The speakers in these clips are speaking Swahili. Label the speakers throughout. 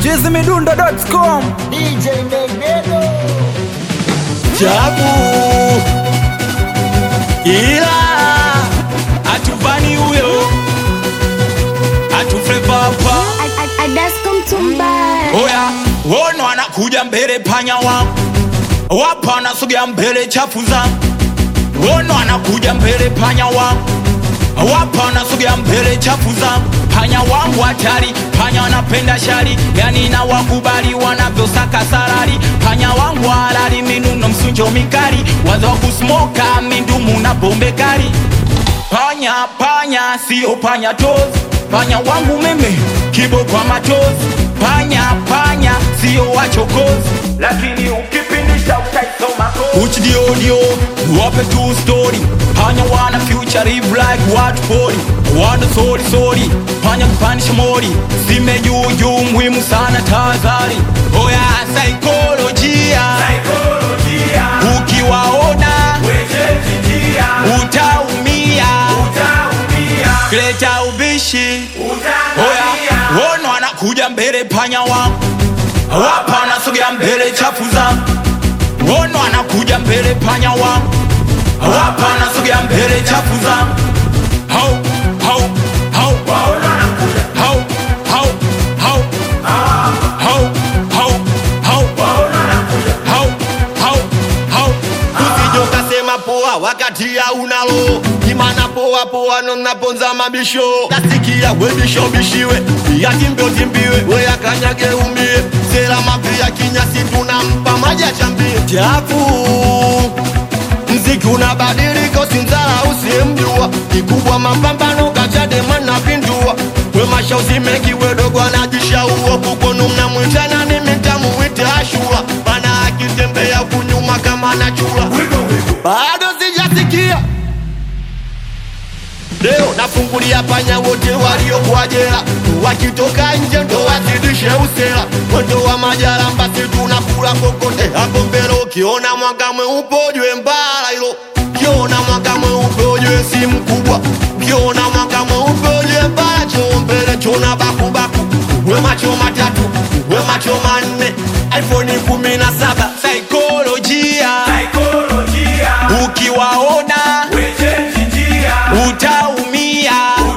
Speaker 1: chizimidundo.com
Speaker 2: DJ Negredo
Speaker 3: chapu ila atuvani huyo atufrevapa
Speaker 4: Adasko Mtumba
Speaker 3: oya wono anakuja mbele panya wangu wapa anasogea mbele chafu zangu wono anakuja mbele panya wangu wapa anasogea mbele chafu zangu panya wangu hatari panya wanapenda shari yani na wakubali wanavyosaka sarari panya wangu halali minuno msunjo mikali wazo wa kusmoka mindumu na pombe kali panya panya sio panya tozi panya wangu mimi kibo kwa machozi panya panya sio wachokozi lakini ukipindisha utaisoma uchidiodio wape tu story panya wana future live like what body wana sorry sorry panya kupandisha mori sime juu juu muhimu sana tazari oya saikolojia ukiwaona utaumia kileta ubishi oya wono anakuja mbele panya wangu wapa anasogea mbele chafu zangu wono anakuja mbele panya wangu wapa anasogea mbele chafu zangu hau hau hau hau hau hau hau hau hau hau hau hau
Speaker 5: usije ukasema poa wakati haunalo imana poa poa nonaponza mabisho nasikia webisho bishiwe yatimbe timbiwe weyakanyage umie sera mavi ya kinyasi tunampa maji achambie chafu mziki unabadilika usimzala usimjua kikubwa mapambano kachadema na pindua wemasha uzimeki wedogo anajishaua kukonu mnamwitana ni mitamuwite ashura bana akitembea kunyuma kama anachula bado sijasikia leo nafungulia panya wote waliokuwa jela wakitoka nje ndo wazidishe usela mwendo wa majaramba si tunakula kokote hapo mbele ukiona mwanga mweupe ujue mbala hilo ukiona mwanga mweupe ujue si mkubwa ukiona mwanga mweupe ujue mbala choo mbele chona bakubaku we macho matatu we macho manne iphone kumi na saba
Speaker 3: saikolojia ukiwaona utaumia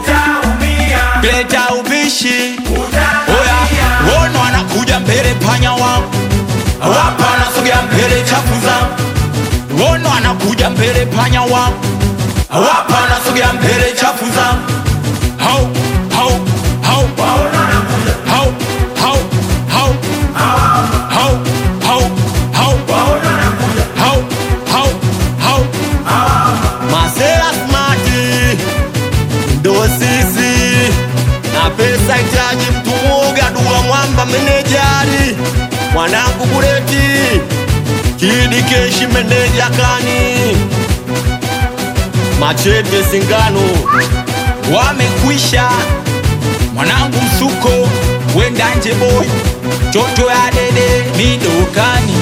Speaker 3: leta ubishi oya wono anakuja mbele panya wangu wapa anasogea mbele chafu zangu wono anakuja mbele panya wangu wapa anasogea mbele chafu zangu hau hau hau hau hau hau hau hau hau hau hau hau
Speaker 5: Masela smati ndo sisi na pesa itaji mtu mwoga dua mwamba menejari mwanangu bureti kidi keshi meneja kani machete singano
Speaker 3: wamekwisha mwanangu msuko wendanje boy toto ya dede midokani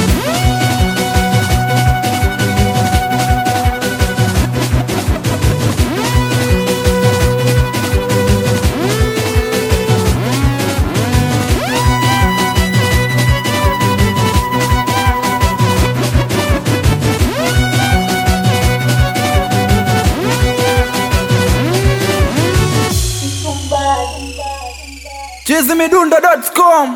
Speaker 1: chizimidundo.com